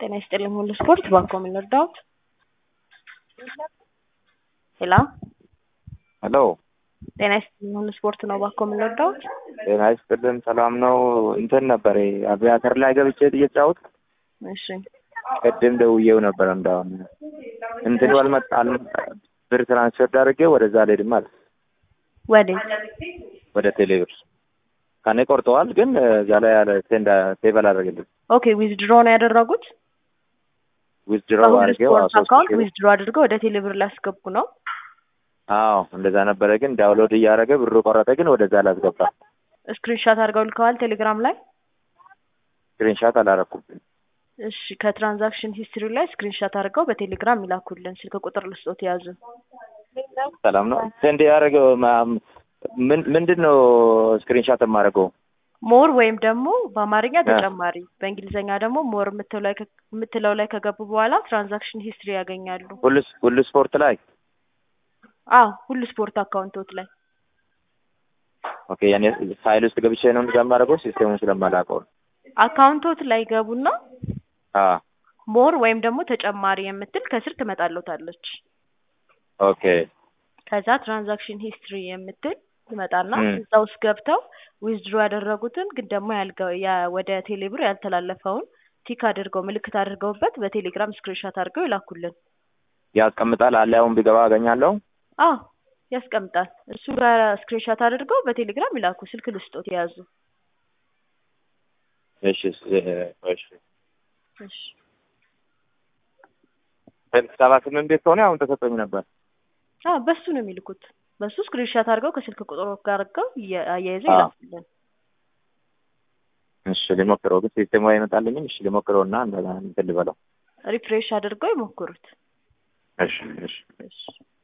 ጤና ይስጥልኝ ሁሉ ስፖርት ባንኮ ምን ልርዳዎት? ሄሎ ሄሎ ጤና ይስጥልኝ ሁሉ ስፖርት ነው ባንኮ ምን ልርዳዎት? ጤና ይስጥልን ሰላም ነው። እንትን ነበር አቪያተር ላይ ገብቼ እየተጫወትኩ እሺ ቅድም ደውዬው ነበር። እንዳሁን እንትን አልመጣ አልመጣ ብር ትራንስፈር አድርጌ ወደዛ አልሄድም አለ ወዴት? ወደ ቴሌብር ከኔ ቆርጠዋል፣ ግን እዛ ላይ ያለ ሴንዳ ሴቭ አላደረገልኝ ኦኬ ዊዝድሮ ነው ያደረጉት? ዊዝድሮ በሁሉ አድርጌው ስፖርት ሶስት አካውንት ሺህ ብር ዊዝድሮ አድርገው ወደ ቴሌብር ላስገቡ ነው። አዎ እንደዛ ነበረ፣ ግን ዳውንሎድ እያደረገ ብሩ ቆረጠ፣ ግን ወደዛ አላስገባ ስክሪንሻት አድርገው ልከዋል ቴሌግራም ላይ። ስክሪንሻት አላረኩም። እሺ ከትራንዛክሽን ሂስትሪ ላይ ስክሪንሻት አድርገው በቴሌግራም ይላኩልን። ስልክ ቁጥር ልስጦት ያዙ። ሰላም ነው። ሴንድ ያደረገው ምን ምንድን ነው ስክሪንሻት የማደርገው? ሞር ወይም ደግሞ በአማርኛ እ። ተጨማሪ በእንግሊዝኛ ደግሞ ሞር የምትለው ላይ ከ- የምትለው ላይ ከገቡ በኋላ ትራንዛክሽን ሂስትሪ ያገኛሉ። ሁሉ ሁሉ ስፖርት ላይ አዎ ሁሉ ስፖርት አካውንቶት ላይ ኦኬ። ያኔ ፋይል ውስጥ ገብቼ ነው እንደዛ የማደርገው ሲስቴሙን ስለማላውቀው ነው። አካውንቶት ላይ ገቡና አ ሞር ወይም ደግሞ ተጨማሪ የምትል ከስር ትመጣለታለች። ኦኬ ከዛ ትራንዛክሽን ሂስትሪ የምትል ትመጣና እም። እዛ ውስጥ ገብተው ዊዝድሮ ያደረጉትን ግን ደግሞ ያልገ- ያ- ወደ ቴሌብር ያልተላለፈውን ቲክ አድርገው ምልክት አድርገውበት በቴሌግራም ስክሪንሾት አድርገው ይላኩልን። ያስቀምጣል አለ አሁን ቢገባ አገኛለሁ። አዎ ያስቀምጣል። እሱ ጋር ስክሪንሾት አድርገው በቴሌግራም ይላኩ። ስልክ ልስጦት የያዙ። እሺ እሺ እሺ እሺ ሰባ ስምንት ቤት ከሆነ አሁን ተሰጠኝ ነበር። አዎ በሱ ነው የሚልኩት። በሱ ስክሪንሾት አድርገው ከስልክ ቁጥሩ ጋር አድርገው እየ- አያይዘው አዎ። ይላኩልን። እሺ ሊሞክረው ግን ሲስቴሙ አይመጣልኝም። እሺ ሊሞክረው እና እንደዛ እንትን ልበለው። ሪፍሬሽ አድርገው ይሞክሩት። እሺ እሺ እሺ